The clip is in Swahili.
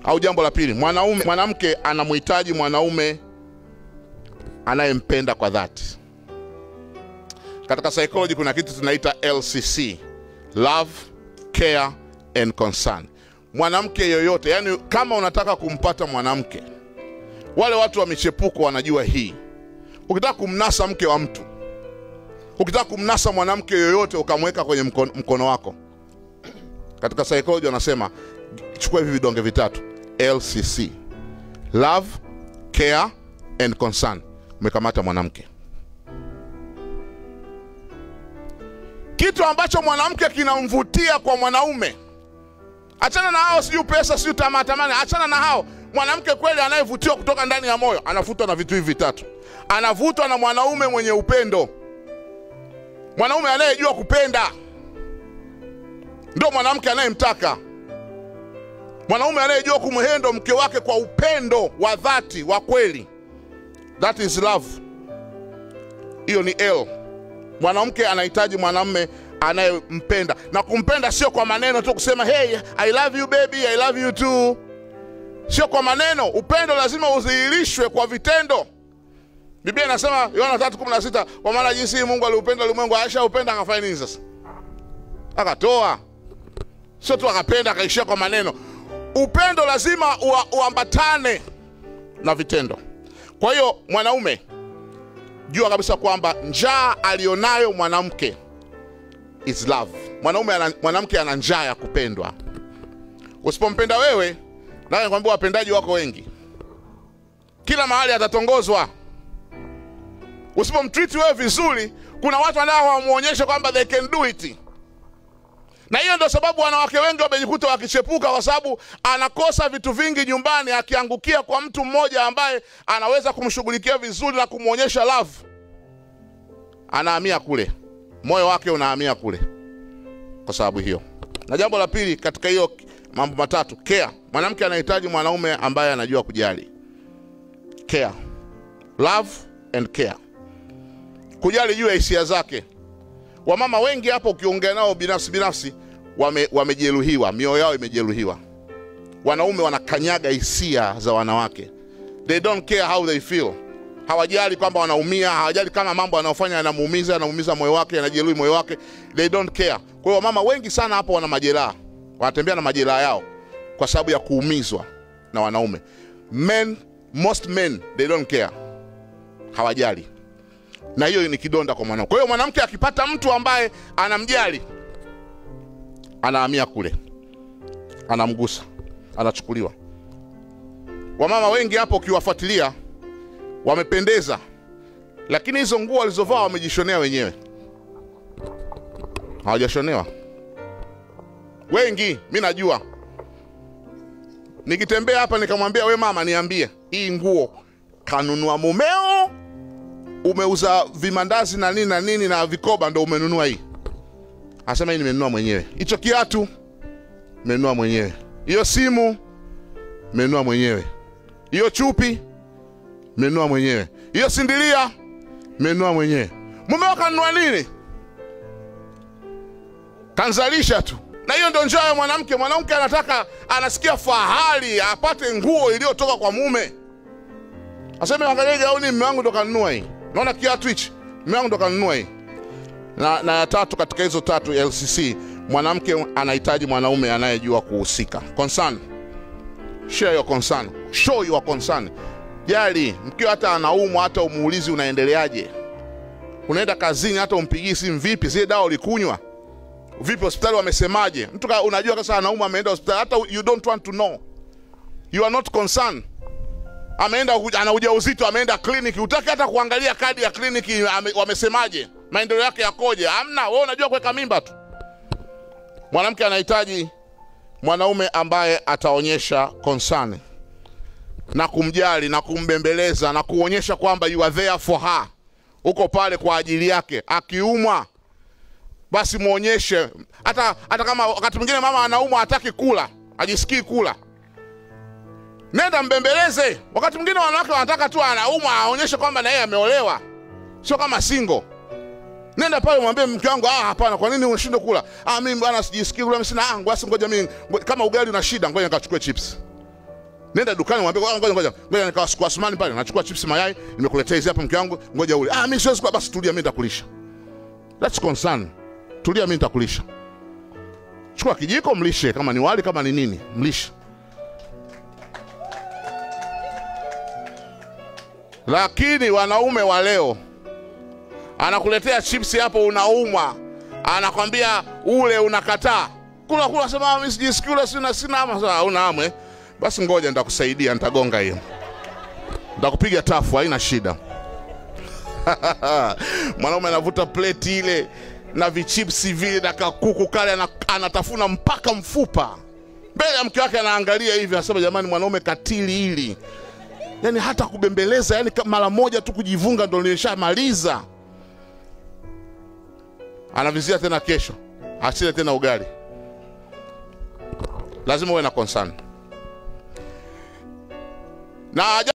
au jambo la pili mwanaume mwanamke anamhitaji mwanaume anayempenda kwa dhati katika psychology kuna kitu tunaita lcc love care and concern mwanamke yoyote yani kama unataka kumpata mwanamke wale watu wa michepuko wanajua hii ukitaka kumnasa mke wa mtu ukitaka kumnasa mwanamke yoyote ukamweka kwenye mkono, mkono wako katika psychology wanasema chukua hivi vidonge vitatu lcc love care and concern umekamata mwanamke kitu ambacho mwanamke kinamvutia kwa mwanaume achana na hao sijui pesa sijui tamaa tamani achana na hao mwanamke kweli anayevutiwa kutoka ndani ya moyo anavutwa na vitu hivi vitatu anavutwa na mwanaume mwenye upendo mwanaume anayejua kupenda ndio mwanamke anayemtaka mwanaume anayejua kumhendo mke wake kwa upendo wa dhati wa kweli that is love hiyo ni l mwanamke anahitaji mwanamume anayempenda na kumpenda sio kwa maneno tu kusema hey i love you baby i love you too sio kwa maneno upendo lazima udhihirishwe kwa vitendo biblia inasema yohana 3:16 kwa maana jinsi hii mungu aliupenda ulimwengu aisha upenda akafanya nini sasa akatoa sio tu akapenda akaishia kwa maneno upendo lazima ua, uambatane na vitendo kwa hiyo mwanaume jua kabisa kwamba njaa alionayo mwanamke is love mwanaume ana, mwanamke ana njaa ya kupendwa usipompenda wewe nawe nikwambia wapendaji wako wengi kila mahali atatongozwa usipomtriti wewe vizuri kuna watu wanao wamuonyeshe kwamba they can do it na hiyo ndio sababu wanawake wengi wamejikuta wakichepuka kwa sababu anakosa vitu vingi nyumbani akiangukia kwa mtu mmoja ambaye anaweza kumshughulikia vizuri na kumwonyesha love anahamia kule moyo wake unahamia kule kwa sababu hiyo na jambo la pili katika hiyo mambo matatu care mwanamke anahitaji mwanaume ambaye anajua kujali care love and care kujali juu ya hisia zake wamama wengi hapo ukiongea nao binafsi binafsi wame, wamejeruhiwa mioyo yao imejeruhiwa wanaume wanakanyaga hisia za wanawake they don't care how they feel hawajali kwamba wanaumia hawajali kama mambo anayofanya yanamuumiza yanamuumiza moyo wake yanajeruhi moyo wake they don't care kwa hiyo wamama wengi sana hapo wana majeraha wanatembea na majeraha yao kwa sababu ya kuumizwa na wanaume men most men they don't care hawajali na hiyo ni kidonda kwa mwanamke kwa hiyo mwanamke akipata mtu ambaye anamjali anahamia kule anamgusa anachukuliwa wamama wengi hapo ukiwafuatilia wamependeza lakini hizo nguo walizovaa wamejishonea wenyewe hawajashonewa wengi mi najua nikitembea hapa nikamwambia we mama niambie hii nguo kanunua mumeo umeuza vimandazi na nini na nini na vikoba ndo umenunua hii anasema hii nimenunua mwenyewe hicho kiatu nimenunua mwenyewe hiyo simu nimenunua mwenyewe hiyo chupi nimenunua mwenyewe hiyo sindilia nimenunua mwenyewe mumeo kanunua nini kanzalisha tu na hiyo ndio njaa ya mwanamke mwanamke anataka anasikia fahari apate nguo iliyotoka kwa mume aseme angalia gauni mme wangu ndo kanunua hii naona kiatu hichi mme wangu ndo kanunua hii na, na ya tatu katika hizo tatu lcc mwanamke anahitaji mwanaume anayejua kuhusika concern share your concern show your concern jali mkiwa hata anaumwa hata umuulizi unaendeleaje unaenda kazini hata umpigii simu vipi zile dawa ulikunywa vipi hospitali wamesemaje mtu ka- unajua kasa anaumwa ameenda hospitali hata you don't want to know you are not concerned ameenda uja- ana ujauzito ameenda kliniki utaki hata kuangalia kadi ya kliniki ame, wamesemaje maendeleo yake yakoje amna wewe unajua kuweka mimba tu mwanamke anahitaji mwanaume ambaye ataonyesha concern na kumjali na kumbembeleza na kuonyesha kwamba you are there for her uko pale kwa ajili yake akiumwa basi mwonyeshe hata hata kama wakati mwingine mama anaumwa hataki kula ajisikii kula nenda mbembeleze wakati mwingine wanawake wanataka tu anaumwa aonyeshe kwamba na yeye ameolewa sio kama single nenda pale mwambie mke wangu ah hapana kwa nini unashindwa kula ah mimi bwana sijisikii kula mimi sina ah basi ngoja mimi ngo- kama ugali una shida ngoja nikachukue chips nenda dukani mwambie "Ngoja, ngoja ngoja ngoja nikawa kwa Asmani pale nachukua chips mayai nimekuletea hizi hapa mke wangu ngoja ule ah mimi siwezi kwa basi tulia mimi nitakulisha that's concern tulia mimi nitakulisha chukua kijiko mlishe kama ni wali kama ni nini mlishe lakini wanaume wa leo anakuletea chips hapo unaumwa anakwambia ule unakataa kula kula sema mimi sijisikii ule sina sina ama sasa una amwe basi ngoja nitakusaidia nitagonga hiyo nitakupiga tafu haina shida mwanaume anavuta pleti ile na vichipsi vile na kakuku kale ana- anatafuna mpaka mfupa mbele ya mke wake anaangalia hivi anasema jamani mwanaume katili hili yani hata kubembeleza yani ka- mara moja tu kujivunga ndo nimeshamaliza anavizia tena kesho asile tena ugali lazima uwe na concern na